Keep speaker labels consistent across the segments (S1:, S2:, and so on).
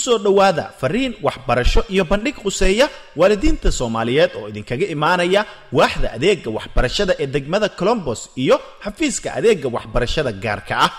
S1: soo dhowaada fariin waxbarasho iyo bandhig quseeya waalidiinta soomaaliyeed oo idinkaga imaanaya waaxda adeega waxbarashada ee degmada colombos iyo xafiiska adeega waxbarashada gaarka ah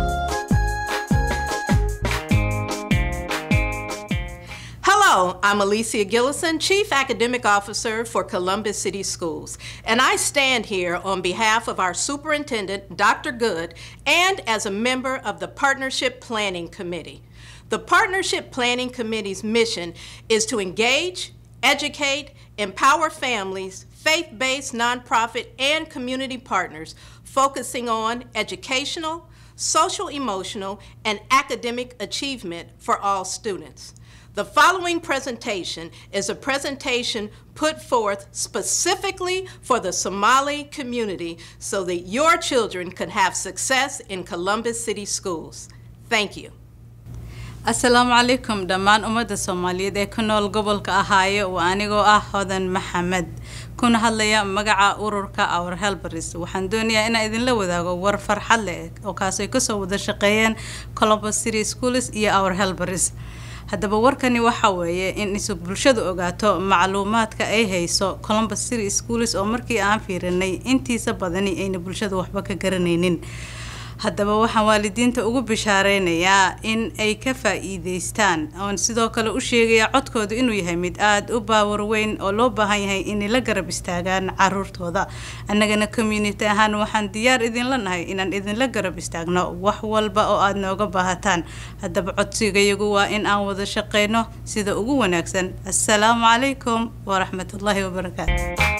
S2: Hello, I'm Alicia Gillison, Chief Academic Officer for Columbus City Schools, and I stand here on behalf of our Superintendent, Dr. Good, and as a member of the Partnership Planning Committee. The Partnership Planning Committee's mission is to engage, educate, empower families, faith based nonprofit, and community partners focusing on educational, social emotional, and academic achievement for all students. The following presentation is a presentation put forth specifically for the Somali community so that your children can have success in Columbus City schools. Thank you.
S3: asalaamu calaykum dhammaan ummadda soomaaliyeed ee ku nool gobolka ahaayo waa anigoo ah hodan maxamed kuna hadlaya magaca ururka our helbers waxaan doonayaa inaan idinla wadaago war farxad leh oo kaasay kasoo wada shaqeeyeen columbus city schools iyo our helbers haddaba warkani waxa weeye in isu bulshadu ogaato macluumaadka ay hayso columbus city schools oo markii aan fiirinay intiisa badani ayna bulshadu waxba ka garanaynin haddaba waxaan waalidiinta ugu bishaareynaya in ay ka faa-iideystaan oon sidoo kale u sheegaya codkooda inuu yahay mid aada u baawar weyn oo loo baahan yahay inay la garab istaagaan caruurtooda annagana community ahaan waxaan diyaar idinla nahay inaan idinla garab istaagno wax walba oo aada nooga baahataan haddaba codsigayagu waa in aan wada shaqeyno sida ugu wanaagsan assalaamu calaykum waraxmatullaahi wabarakaatu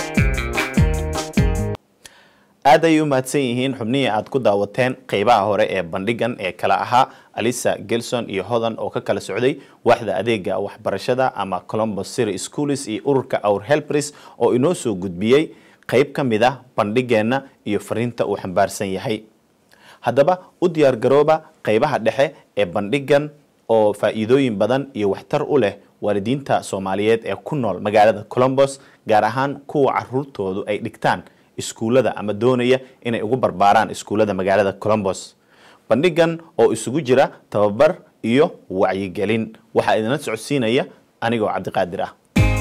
S1: aad ayay u mahadsan yihiin xubnihii aad ku daawateen qeybaha hore ee bandhigan ee kala ahaa alisa gelson iyo hodan oo ka kala socday waaxda adeega waxbarashada ama colombos city schools iyo ururka our helpers oo inoo soo gudbiyey qeyb ka mid ah bandhigeenna iyo fariinta uu xambaarsan yahay haddaba u diyaar garooba qeybaha dhexe ee bandhigan oo faa'iidooyin badan iyo waxtar u leh waalidiinta soomaaliyeed ee ku nool magaalada colombos gaar ahaan kuwa caruurtoodu ay dhigtaan iskuullada ama doonaya inay ugu barbaaraan iskuullada magaalada colombos bandhigan oo isugu jira tababar iyo wacyigelin waxaa idinla socodsiinaya anigoo cabdiqaadir ah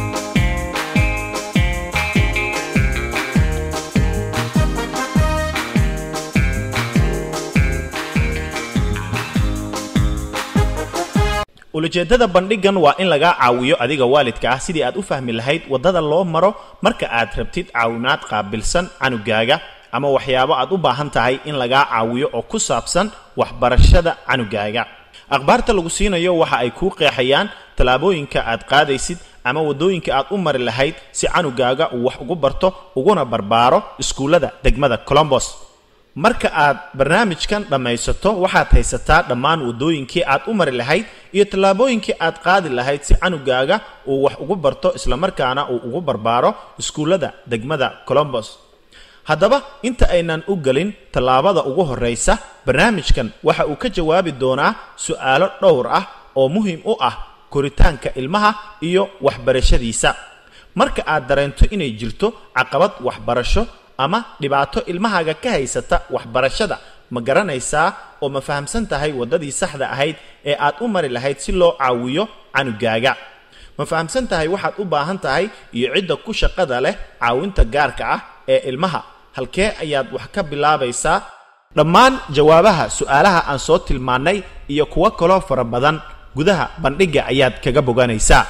S1: ulajeedada bandhigan waa in lagaa caawiyo adiga waalidka ah sidii aad u fahmi lahayd waddada loo maro marka aad rabtid caawimaad qaabilsan canugaaga ama waxyaabo aad u baahan tahay in lagaa caawiyo oo ku saabsan waxbarashada canugaaga akhbaarta lagu siinayo waxa ay kuu qeexayaan tallaabooyinka aad qaadaysid ama waddooyinka aad u mari lahayd si canugaaga uu wax ugu barto uguna barbaaro iskuullada degmada colombos marka aad barnaamijkan dhammaysato waxaad haysataa dhammaan waddooyinkii aad u mari lahayd iyo tallaabooyinkii aad qaadi lahayd si canugaaga uu wax ugu barto islamarkaana uu ugu barbaaro iskuullada degmada colombos haddaba inta aynan u gelin tallaabada ugu horraysa barnaamijkan waxa uu ka jawaabi doonaa su'aalo dhowr ah oo muhiim u ah koritaanka ilmaha iyo waxbarashadiisa marka aad dareento inay jirto caqabad waxbarasho ama dhibaato ilmahaaga ka haysata waxbarashada ma garanaysaa oo ma fahamsan tahay waddadii saxda ahayd ee aad u mari lahayd si loo caawiyo canugaaga ma fahamsan tahay waxaad u baahan tahay iyo cidda ku shaqada leh caawinta gaarka ah ee ilmaha halkee ayaad wax ka bilaabaysaa dhammaan jawaabaha su'aalaha aan soo tilmaannay iyo kuwo kaloo fara badan gudaha bandhigga ayaad kaga boganaysaa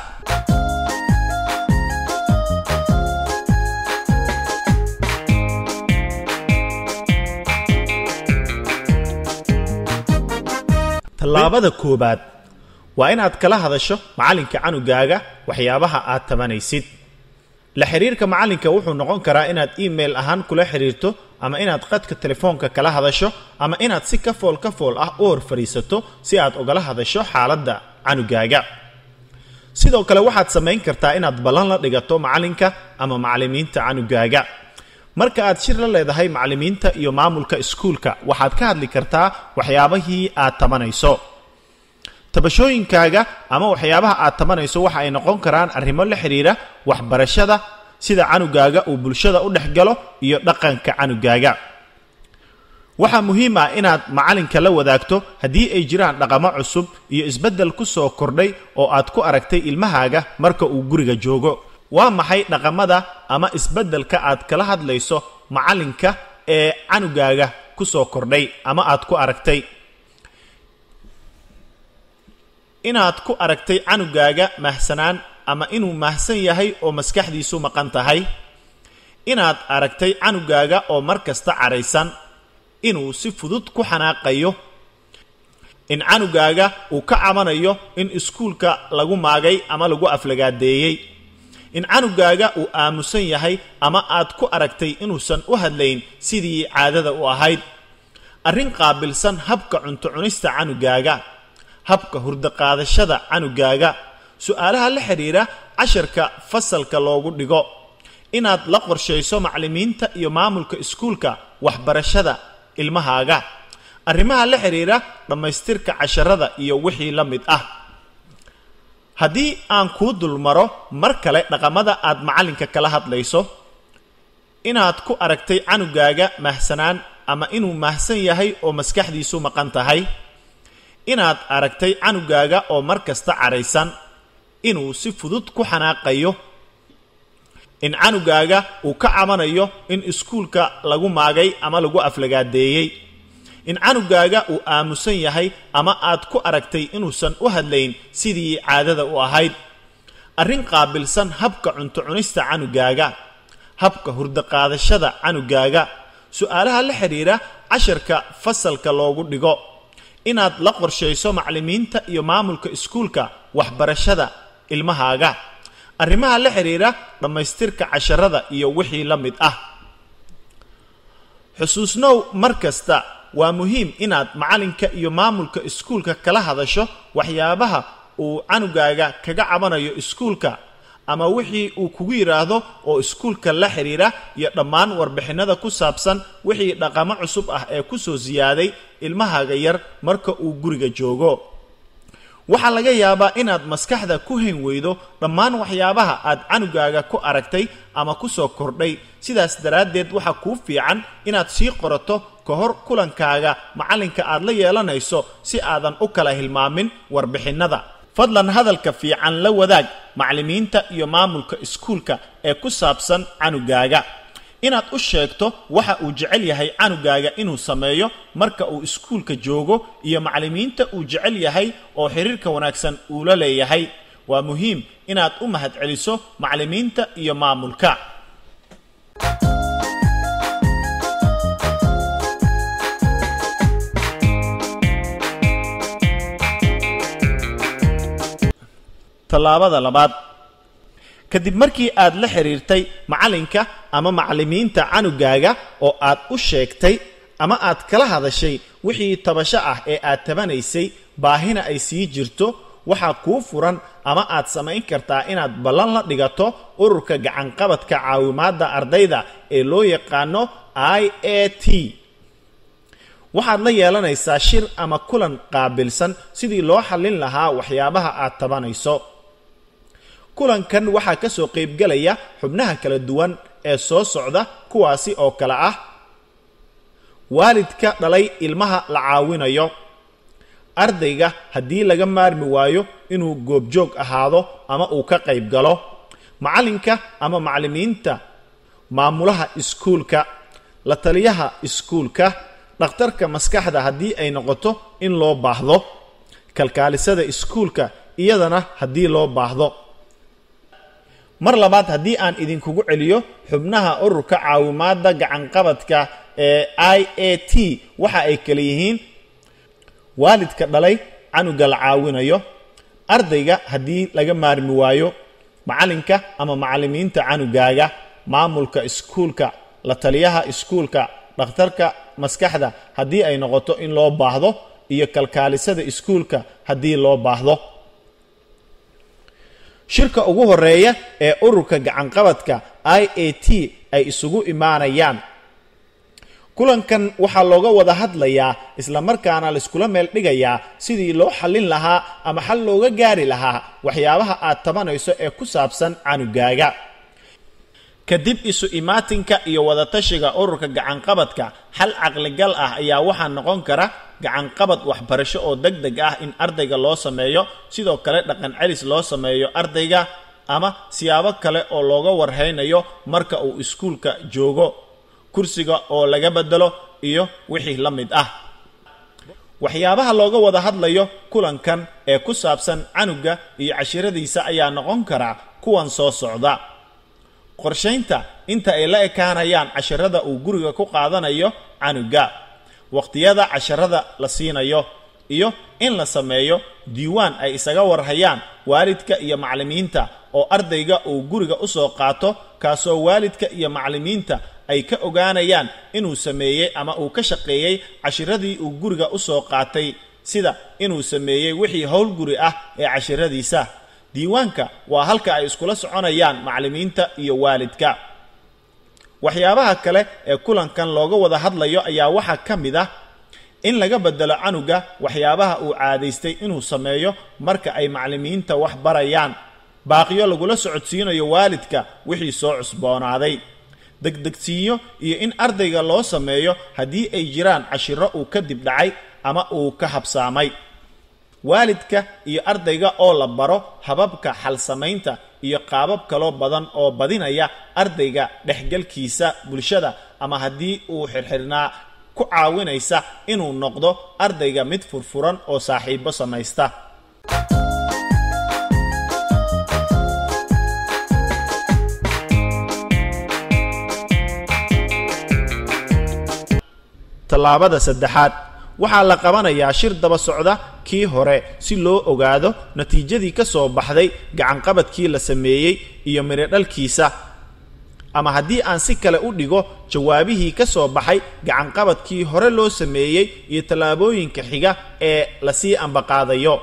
S1: tallaabada koowaad waa inaad kala hadasho macallinka canugaaga waxyaabaha aad tabanaysid la xiriirka macallinka wuxuu noqon karaa inaad email ahaan kula xiriirto ama inaad qadka telefoonka kala hadasho ama inaad si ka fool ka fool ah u hor fadhiisato si aad ugala hadasho xaaladda canugaaga sidoo kale waxaad samayn kartaa inaad ballan la dhigato macallinka ama macallimiinta canugaaga marka aad shir la leedahay macallimiinta iyo maamulka iskuulka waxaad ka hadli kartaa waxyaabahii aad tabanayso tabashooyinkaaga ama waxyaabaha aad tabanayso waxa ay noqon karaan arrimo la xidhiira waxbarashada sida canugaaga uu bulshada u dhex galo iyo dhaqanka canugaaga waxaa muhiim ah inaad macalinka la wadaagto haddii ay jiraan dhaqamo cusub iyo isbeddel ku soo kordhay oo aad ku aragtay ilmahaaga marka uu guriga joogo waa maxay dhaqamada ama isbeddelka aad kala hadlayso macalinka ee canugaaga ku soo kordhay ama aad ku aragtay inaad ku aragtay canugaaga mahsanaan ama inuu mahsan yahay oo maskaxdiisu maqan tahay inaad aragtay canugaaga oo mar kasta cadhaysan inuu si fudud ku xanaaqayo in canugaaga uu ka cabanayo in iskuulka lagu maagay ama lagu aflagaadeeyey in canugaaga uu aamusan yahay ama aad ku aragtay inuusan u hadlayn sidii caadada u ahayd arrin qaabilsan habka cunto cunista canugaaga habka hurdaqaadashada canugaaga su-aalaha la xidhiira casharka fasalka loogu dhigo inaad la qorshayso macallimiinta iyo maamulka iskuulka waxbarashada ilmahaaga arrimaha la xidhiira dhammaystirka casharada iyo wixii la mid ah haddii aan kuu dulmaro mar kale dhaqamada aad macallinka kala hadlayso inaad ku aragtay canugaaga mahsanaan ama inuu mahsan yahay oo maskaxdiisu maqan tahay inaad aragtay canugaaga oo mar kasta cadhaysan inuu si fudud ku xanaaqayo in canugaaga uu ka cabanayo in iskuulka lagu maagay ama lagu aflagaadeeyey in canugaaga uu aamusan yahay ama aad ku aragtay inuusan u hadlayn sidii caadada u ahayd arrin qaabilsan habka cunto cunista canugaaga habka hurdaqaadashada canugaaga su-aalaha la xidhiira casharka fasalka loogu dhigo inaad la qorshayso macallimiinta iyo maamulka iskuulka waxbarashada ilmahaaga arrimaha la xidhiira dhammaystirka casharada iyo wixii la mid ah xusuusnow mar kasta waa muhiim inaad macallinka iyo maamulka iskuulka kala hadasho waxyaabaha uu canugaaga kaga cabanayo iskuulka ama wixii uu kugu yidhaahdo oo iskuulka la xidhiira iyo dhammaan warbixinnada ku saabsan wixii dhaqamo cusub ah ee ku soo siyaaday ilmahaaga yar marka uu guriga joogo waxaa laga yaabaa inaad maskaxda ku hayn weydo dhammaan waxyaabaha aad canugaaga ku aragtay ama ku soo kordhay sidaas daraaddeed waxaa kuu fiican inaad sii qorato ka hor kulankaaga macallinka aad la yeelanayso si aadan u kala hilmaamin warbixinnada fadlan hadalka fiican la wadaag macallimiinta iyo maamulka iskuulka ee ku saabsan canugaaga inaad u sheegto waxa uu jecel yahay canugaaga inuu sameeyo marka uu iskuulka joogo iyo macallimiinta uu jecel yahay oo xiriirka wanaagsan uu la leeyahay waa muhiim inaad u mahadceliso macallimiinta iyo maamulka tallaabada labaad kadib markii aad la xidhiirtay macallinka ama macallimiinta canugaaga oo aad u sheegtay ama aad kala hadashay wixii tabasho ah ee aad tabanaysay baahina ay sii jirto waxaa kuu furan ama aad samayn kartaa inaad ballan la dhigato ururka gacanqabadka caawimaadda ardayda ee loo yaqaano i a t waxaad la yeelanaysaa shir ama kulan qaabilsan sidii loo xallin lahaa waxyaabaha aad tabanayso kulankan waxaa ka soo qaybgelaya xubnaha kala duwan ee soo socda kuwaasi oo kale ah waalidka dhalay ilmaha la caawinayo ardayga haddii laga maarmi waayo inuu goobjoog ahaado ama uu ka qayb galo macallinka ama macallimiinta maamulaha iskuulka la taliyaha iskuulka dhakhtarka maskaxda haddii ay noqoto in loo baahdo kalkaalisada iskuulka iyadana haddii loo baahdo mar labaad haddii aan idinkugu celiyo xubnaha ururka caawimaadda gacanqabadka ee i a t waxa ay kale yihiin waalidka dhalay canuga la caawinayo ardayga haddii laga maarmi waayo macallinka ama macallimiinta canugaaga maamulka iskuulka la taliyaha iskuulka dhakhtarka maskaxda haddii ay noqoto in loo baahdo iyo kalkaalisada iskuulka haddii loo baahdo shirka ugu horeeya ee ururka gacanqabadka i a t ay isugu imaanayaan kulankan waxaa looga wada hadlayaa islamarkaana laiskula meel dhigayaa sidii loo xallin lahaa ama xal looga gaari lahaa waxyaabaha aad tabanayso ee ku saabsan canugaaga kadib isu imaatinka iyo wadatashiga ururka gacanqabadka xal caqligal ah ayaa waxaa noqon kara gacanqabad waxbarasho oo deg deg ah in ardayga loo sameeyo sidoo kale dhaqan celis loo sameeyo ardayga ama siyaabo kale oo looga warhaynayo marka uu iskuulka joogo kursiga oo laga bedelo iyo wixii la mid ah waxyaabaha looga wada hadlayo kulankan ee ku saabsan canuga iyo cashiradiisa ayaa noqon karaa kuwan soo socda qorshaynta inta ay la ekaanayaan casharada uu guriga ku qaadanayo canuga waqtiyada casharada la siinayo iyo in la sameeyo diiwaan ay isaga warhayaan waalidka iyo macallimiinta oo ardayga uu guriga u soo qaato kaasoo waalidka iyo macallimiinta ay ka ogaanayaan inuu sameeyey ama uu ka shaqeeyey cashiradii uu guriga u soo qaatay sida inuu sameeyey wixii howl guri ah ee cashiradiisa diiwaanka waa halka ay iskula soconayaan macallimiinta iyo waalidka waxyaabaha kale ee kulankan looga wada hadlayo ayaa waxaa ka mid ah in laga bedelo canuga waxyaabaha uu caadaystay inuu sameeyo marka ay macallimiinta wax barayaan baaqiyo lagula socodsiinayo waalidka wixii soo cusboonaaday degdegsiinyo iyo in ardayga loo sameeyo haddii ay jiraan cashiro uu kadib dhacay ama uu ka habsaamay waalidka iyo ardayga oo la baro hababka xal samaynta iyo qaabab kaloo badan oo badinaya ardayga dhexgalkiisa bulshada ama haddii uu xirxirnaa ku caawinaysa inuu noqdo ardayga mid furfuran oo saaxiibo samaysta tallaabada saddexaad waxaa la qabanayaa shir daba socda kii hore si loo ogaado natiijadii ka soo baxday gacanqabadkii la sameeyey iyo midhodhalkiisa ama haddii aan si kale u dhigo jawaabihii ka soo baxay gacanqabadkii hore loo sameeyey iyo tallaabooyinka xiga ee lasii ambaqaadayo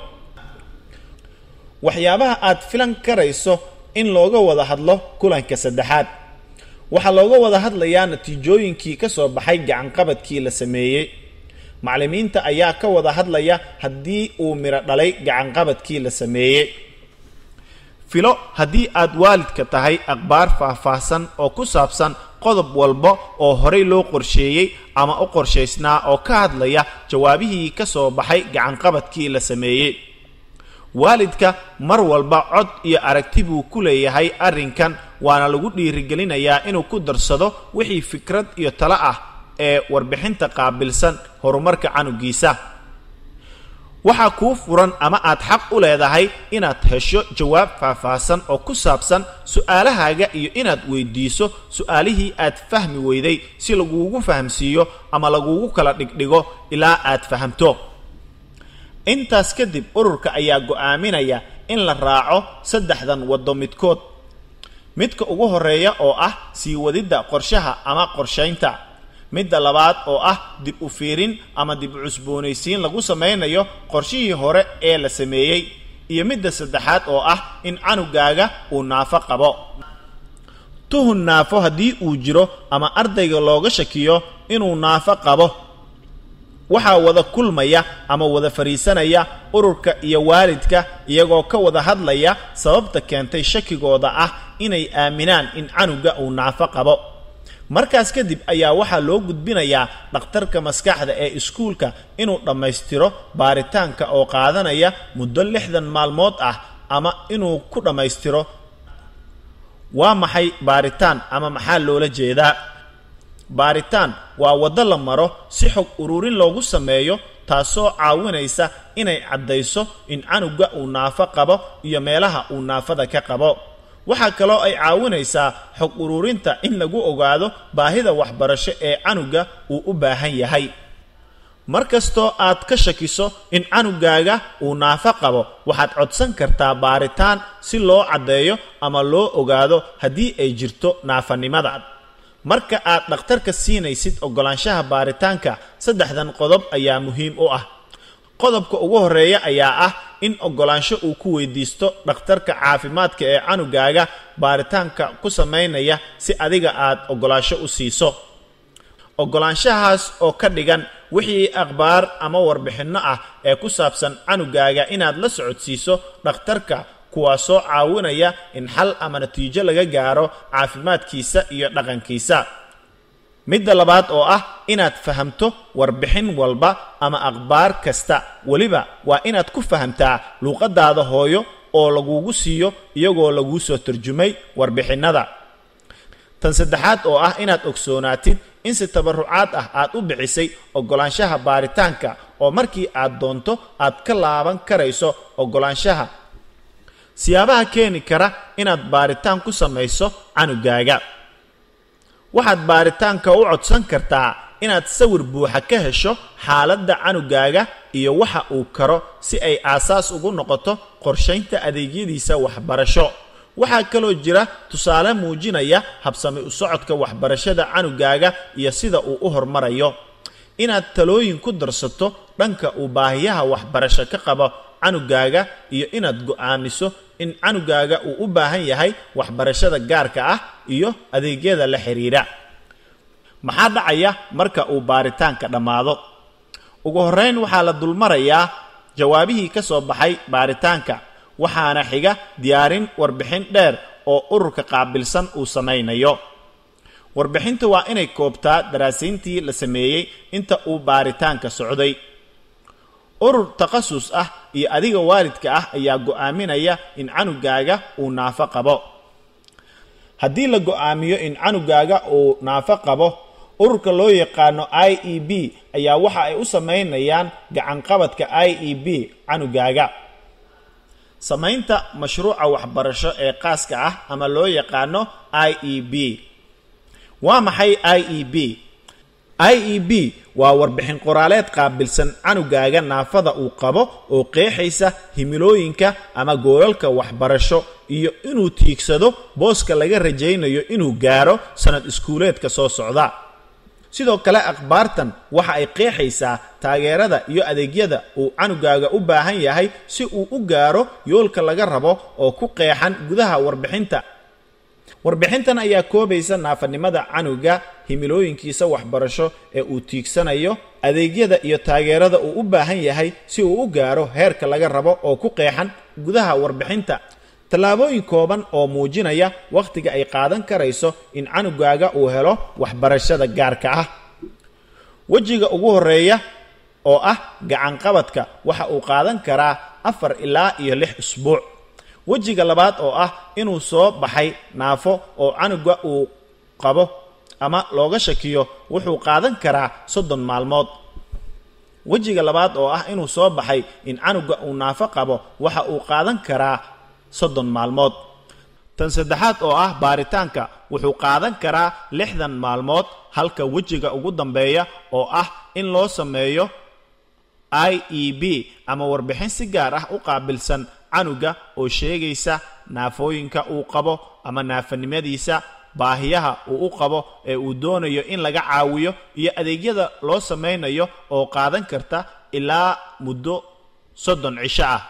S1: waxyaabaha aad filan karayso in looga wada hadlo kulanka saddexaad waxaa looga wada hadlayaa natiijooyinkii ka soo baxay gacanqabadkii la sameeyey macallimiinta ayaa ka wada hadlaya haddii uu midho dhalay gacanqabadkii la sameeyey filo haddii aad waalidka tahay akhbaar faahfaahsan oo ku saabsan qodob walba oo horey loo qorsheeyey ama u qorshaysnaa oo ka hadlaya jawaabihii ka soo baxay gacanqabadkii la sameeyey waalidka mar walba cod iyo aragti buu ku leeyahay arrinkan waana lagu dhiirigelinayaa inuu ku darsado wixii fikrad iyo talo ah ee warbixinta qaabilsan horumarka canugiisa waxaa kuu furan ama aad xaq u leedahay inaad hesho jawaab faahfaahsan oo ku saabsan su-aalahaaga iyo inaad weydiiso su-aalihii aad fahmi weyday si laguugu fahamsiiyo ama laguugu kala dhigdhigo ilaa aad fahamto intaas kadib ururka ayaa go'aaminaya in la raaco saddexdan waddo midkood midka ugu horeeya oo ah sii wadidda qorshaha ama qorshaynta midda labaad oo ah dib u fiirin ama dib u cusboonaysiin lagu samaynayo qorshihii hore ee la sameeyey iyo midda saddexaad oo ah in canugaaga uu naafo qabo tuhun naafo haddii uu jiro ama ardayga looga shakiyo inuu naafo qabo waxaa wada kulmaya ama wada fadhiisanaya ururka iyo waalidka iyagoo ka wada hadlaya sababta keentay shakigooda ah inay aaminaan in canuga uu naafo qabo markaas kadib ayaa waxaa loo gudbinayaa dhakhtarka maskaxda ee iskuulka inuu dhammaystiro baaritaanka oo qaadanaya muddo lixdan maalmood ah ama inuu ku dhammaystiro waa maxay baaritaan ama maxaa loola jeedaa baaritaan waa waddo la maro si xog ururin loogu sameeyo taasoo caawinaysa inay caddayso in canuga uu naafo qabo iyo meelaha uu naafada ka qabo waxaa kaloo ay caawinaysaa xog ururinta in lagu ogaado baahida waxbarasho ee canuga uu u baahan yahay mar kastoo aad ka shakiso in canugaaga uu naafo qabo waxaad codsan kartaa baaritaan si loo caddeeyo ama loo ogaado haddii ay jirto naafanimada marka aad dhakhtarka siinaysid oggolaanshaha baaritaanka saddexdan qodob ayaa muhiim u ah qodobka ugu horeeya ayaa ah in oggolaansho uu ku weydiisto dhakhtarka caafimaadka ee canugaaga baaritaanka ku samaynaya si adiga aad oggolaansho u siiso oggolaanshahaas oo ka dhigan wixii akhbaar ama warbixinno ah ee ku saabsan canugaaga inaad la socodsiiso dhakhtarka kuwaasoo caawinaya in xal ama natiijo laga gaaro caafimaadkiisa iyo dhaqankiisa midda labaad oo ah inaad fahamto warbixin walba ama akhbaar kasta weliba waa inaad ku fahamtaa luuqadaada hooyo oo lagugu siiyo iyagoo laguu soo tarjumay warbixinnada tan saddexaad oo ah inaad ogsoonaatid in si tabarucaad ah aad u bixisay oggolaanshaha baaritaanka oo markii aad doonto aad ka laaban karayso oggolaanshaha siyaabaha keeni kara inaad baaritaan ku samayso canugaaga waxaad baaritaanka u codsan kartaa inaad sawir buuxa ka hesho xaaladda canugaaga iyo waxa uu karo si ay aasaas ugu noqoto qorshaynta adeegyadiisa waxbarasho waxaa kaloo jira tusaale muujinaya habsami u socodka waxbarashada canugaaga iyo sida uu u hormarayo inaad talooyin ku darsato dhanka uu baahiyaha waxbarasho ka qabo canugaaga iyo inaad go'aamiso in canugaaga uu u baahan yahay waxbarashada gaarka ah iyo adeegyada la xidhiidha maxaa dhacaya marka uu baaritaanka dhammaado ugu horrayn waxaa la dulmarayaa jawaabihii ka soo baxay baaritaanka waxaana xiga diyaarin warbixin dheer oo ururka qaabilsan uu samaynayo warbixinta waa inay koobtaa daraasiintii la sameeyey inta uu baaritaanka socday urur takhasus ah iyo adiga waalidka ah ayaa go'aaminaya in canugaaga uu naafo qabo haddii la go'aamiyo in canugaaga uu naafo qabo ururka loo yaqaano i e b ayaa waxa ay u samaynayaan gacanqabadka i e b canugaaga samaynta mashruuca waxbarasho ee qaaska ah ama loo yaqaano i e b waa maxay i e b i e b waa warbixin qoraaleed qaabilsan canugaaga naafada uu qabo oo qeexaysa himilooyinka ama goolalka waxbarasho iyo inuu tiigsado booska laga rajaynayo inuu gaaro sanad iskuuleedka soo socda sidoo kale akhbaartan waxa ay qeexaysaa taageerada iyo adeegyada uu canugaaga u baahan yahay si uu u gaaro yoolka laga rabo oo ku qeexan gudaha warbixinta warbixintan ayaa koobaysa naafanimada canuga himilooyinkiisa waxbarasho ee uu tiigsanayo adeegyada iyo taageerada uu u baahan yahay si uu u gaaro heerka laga rabo oo ku qeexan gudaha warbixinta tallaabooyin kooban oo muujinaya wakhtiga ay qaadan karayso in canugaaga uu helo waxbarashada gaarka ah wejiga ugu horeeya oo ah gacanqabadka waxa uu qaadan karaa afar ilaa iyo lix isbuuc wejiga labaad oo ah inuu soo baxay naafo oo canuga uu qabo ama looga shakiyo wuxuu qaadan karaa soddon maalmood wejiga labaad oo ah inuu soo baxay in canuga uu naafo qabo waxa uu qaadan karaa soddon maalmood tan saddexaad oo ah baaritaanka wuxuu qaadan karaa lixdan maalmood halka wejiga ugu dambeeya oo ah in loo sameeyo i e b ama warbixin si gaar ah u qaabilsan canuga oo sheegaysa naafooyinka uu qabo ama naafanimadiisa baahiyaha uu u qabo ee uu doonayo in laga caawiyo iyo adeegyada loo samaynayo oo qaadan karta ilaa muddo soddon cisho ah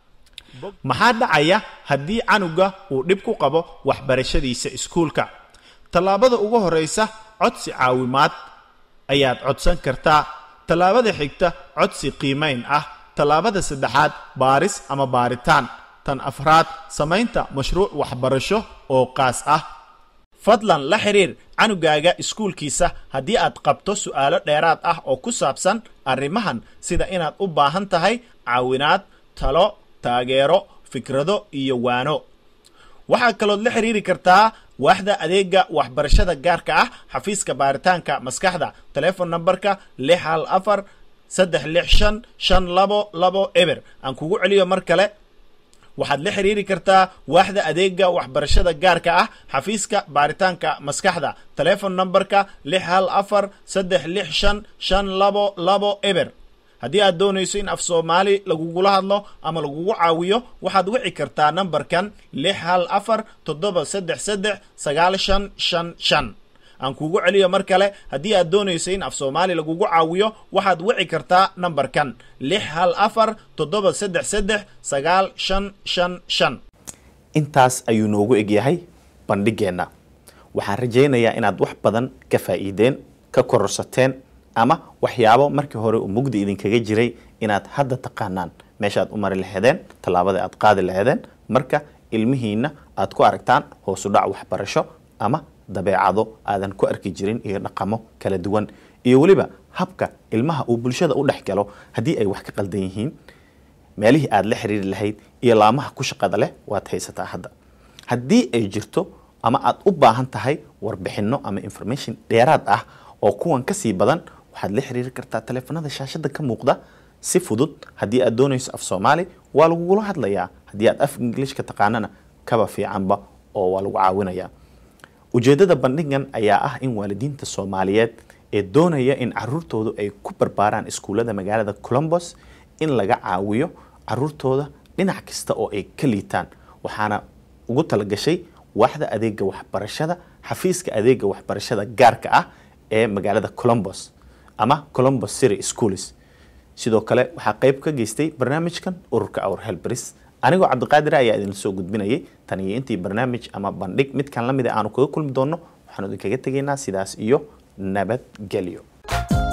S1: maxaa dhacaya haddii canuga uu dhib ku qabo waxbarashadiisa iskuulka tallaabada ugu horraysa codsi caawimaad ayaad codsan kartaa tallaabada xigta codsi qiimayn ah tallaabada saddexaad baaris ama baaritaan tan afraad samaynta mashruuc waxbarasho oo qaas ah fadlan la xidhiir canugaaga iskuulkiisa haddii aad qabto su'aalo dheeraad ah oo ku saabsan arrimahan sida inaad u baahan tahay caawinaad talo taageero fikrado iyo waano waxaa kalood la xidhiiri kartaa waaxda adeega waxbarashada gaarka ah xafiiska baaritaanka maskaxda telefon namberka lix hal afar saddex lix shan shan labo labo eber aan kugu celiyo mar kale waxaad la xidhiiri kartaa waaxda adeega waxbarashada gaarka ah xafiiska baaritaanka maskaxda telefon namberka lix hal afar saddex lix shan shan labo labo eber haddii aad doonayso in af soomaali lagugula hadlo ama lagugu caawiyo waxaad wici kartaa nambarkan lix hal afar toddoba saddex saddex sagaal shan shan shan aan kugu celiyo mar kale haddii aad doonayso in af soomaali lagugu caawiyo waxaad wici kartaa nambarkan lix hal afar toddoba saddex saddex sagaal shan shan shan intaas ayuu noogu egyahay bandhigeenna waxaan rajaynayaa inaad wax badan ka faa'iideen ka kororsateen ama waxyaabo markii hore uu mugdi idinkaga jiray inaad hadda taqaanaan meesha aad u mari laheedeen tallaabada aad qaadi laheedeen marka ilmihiina aad ku aragtaan hoosudhac waxbarasho ama dabeecado aadan ku arki jirin iyo dhaqamo kala duwan iyo weliba habka ilmaha uu bulshada u dhex galo haddii ay wax ka qaldan yihiin meelihii aad la xiriiri lahayd iyo laamaha ku shaqada leh waad haysataa hadda haddii ay jirto ama aad u baahan tahay warbixinno ama information dheeraad ah oo kuwan ka sii badan waxaad la xiriiri kartaa taleefanada shaashada ka muuqda si fudud haddii aad doonayso af soomaali waa lagugula hadlayaa haddii aad af ingiliishka taqaanana kaba fiicanba oo waa lagu caawinayaa ujeeddada bandhigan ayaa ah in waalidiinta soomaaliyeed ee doonaya in caruurtoodu ay ku barbaaraan iskuullada magaalada colombos in laga caawiyo caruurtooda dhinac kasta oo ay ka liitaan waxaana ugu talagashay waaxda adeega waxbarashada xafiiska adeega waxbarashada gaarka ah ee magaalada colombos ama colombos city schools sidoo kale waxaa qayb ka geystay barnaamijkan ururka our helbris anigoo cabdiqaadir ayaa idin soo gudbinayay tan iyo intii barnaamij ama bandhig midkan la mid a aanu kaga kulmi doonno waxaanu idinkaga tegaynaa sidaas iyo nabadgelyo